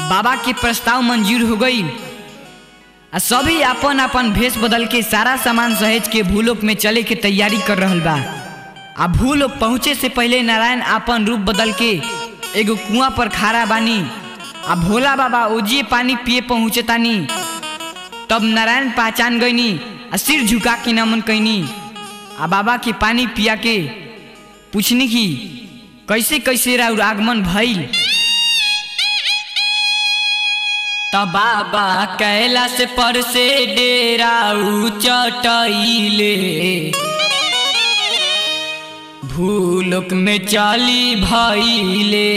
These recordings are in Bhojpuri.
बाबा के प्रस्ताव मंजूर हो गई आ सभी अपन अपन भेष बदल के सारा सामान सहेज के भूलोक में चले के तैयारी कर रहल बा आ भूलोक पहुँचे से पहले नारायण अपन रूप बदल के एगो कुआं पर खड़ा बानी आ भोला बाबा ओजिए पानी पिए पहुँचे तानी तब नारायण पहचान गईनी आ सिर झुका के नमन कैनी आ बाबा के पानी पिया के पूछनी की कैसे कैसे राउर आगमन भइल तब बाबा कैलाश पर से डेरा चटैले भूलोक में चली भइले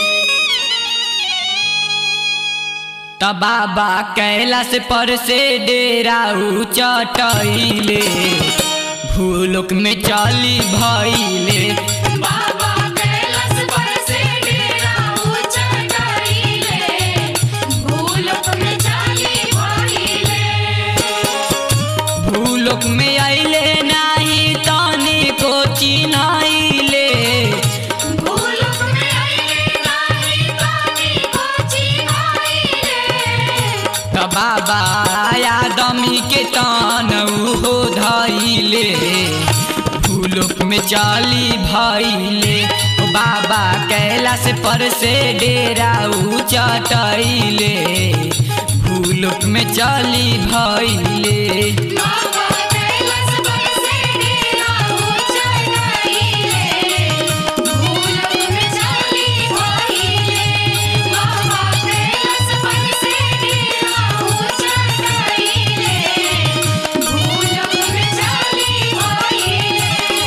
तब बाबा कैलाश पर से डेरा चटैले भूलोक में चली भइले बाबा कैलाश पर से डेरा ऊंचा कइले भूलोक में चाली भइले भूलोक में अइले नाही तनी को चिन्हैले भूलोक में आइले नाही तानी कोची आइले त बाबा आदमी के तन हो धैले भूलोक में चली भैले ओ बाबा कैलाश पर से डेरा चटैले भूलोक में चली भैले बाबा कैलाश पर से डेरा ऊंचा कइले भूलोक में चाली भइले बाबा कैलाश पर से डेरा ऊंचा कइले भूलोक में चाली भइले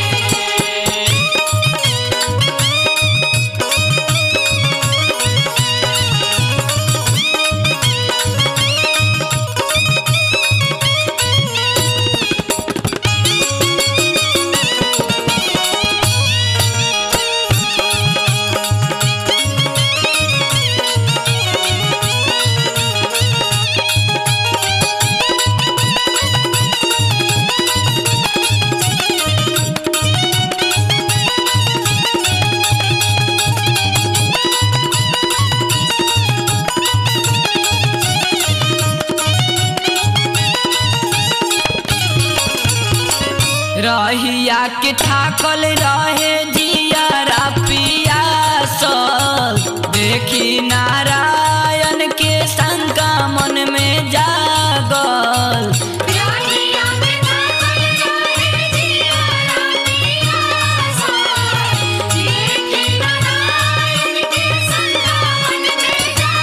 रहिया के थाकल रहे जियारा पियासल देखी नारायण के शंका मन में जागल राहिया में थाकल रहे जिया रातिया सा देखे नारायण के संगमन में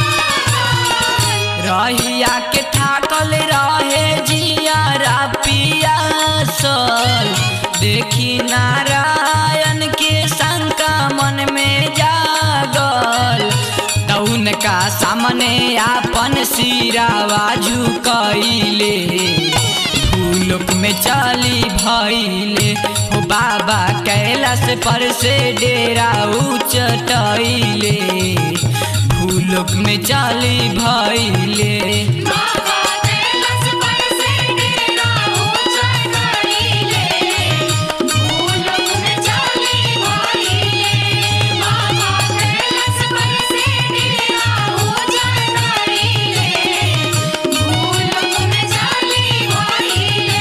जागल रहिया के थाकल रहे जियारा पियासल देखी नारायण के शंका मन में जागल तउन का सामने आपन सिरावा झुकैले भूलोक में चली भैले हो बाबा कैलाश पर से डेरा उचटैले भूलोक में चली भैले बाबा कैलाश पर से डेरा ऊंचा कइले भूलोक में चाली भइले बाबा कैलाश पर से डेरा ऊंचा कइले भूलोक में चाली भइले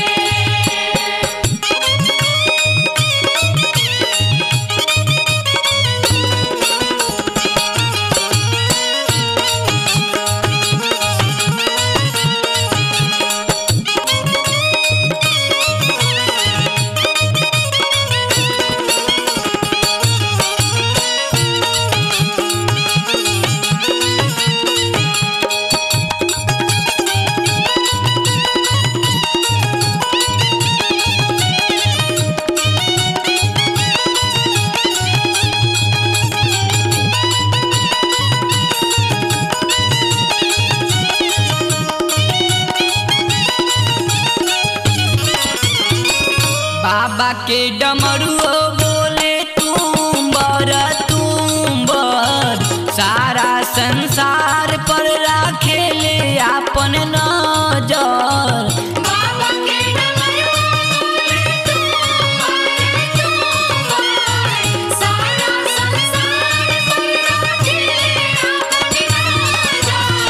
बाबा के डमरुओ बोले तुम बर तुम बर सारा संसार पर राखेले आपन नजर बाबा के डमरुआ बोले तू मारे तू मारे सारा संसार पर राखे अपनी नजर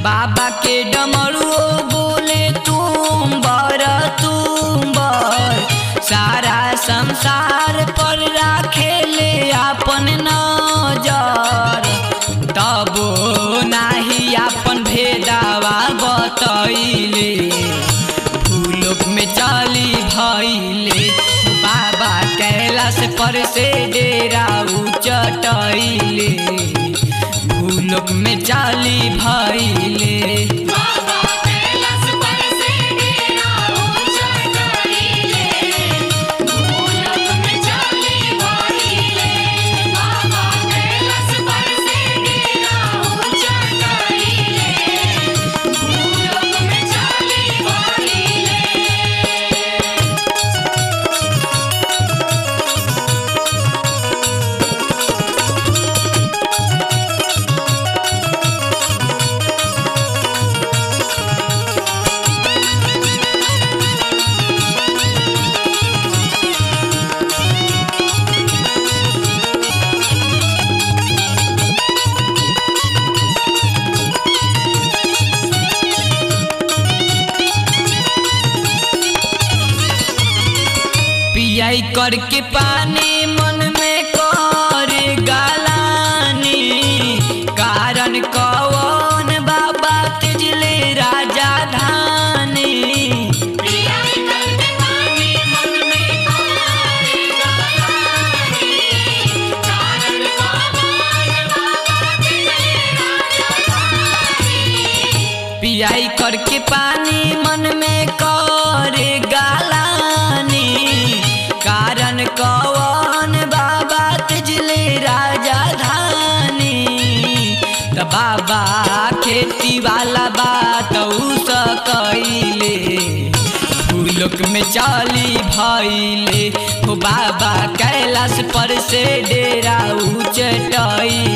बाबा के डमरुओ बोले तुम बर तुम बर सारा संसार पर राखेले अपन नजर तबो नाही अपन भेदावा बतैले भूलोक में चली भैले बाबा कैलाश पर से डेरा उचटैले भूलोक में चली भैले बाबा कैलाश पर से डेरा ऊंचा करीले भूलोक में चली भइले बाबा कैलाश पर से डेरा ऊंचा करीले भूलोक में चली भइले पियाई करके पानी मन में कर गालानी कारण कौन बाबा तिजले राजा धानी प्रियाई करके पानी मन में कोरी गालानी कारण कौन बाबा तिजले राजा धानी पियाई करके पानी मन में कर गालानी कारण कौन बाबा तिजले राजा धानी त बाबा खेती वाला बात उस कैले भूलोक में चली भैले हो बाबा कैलाश पर से डेरा उचटैले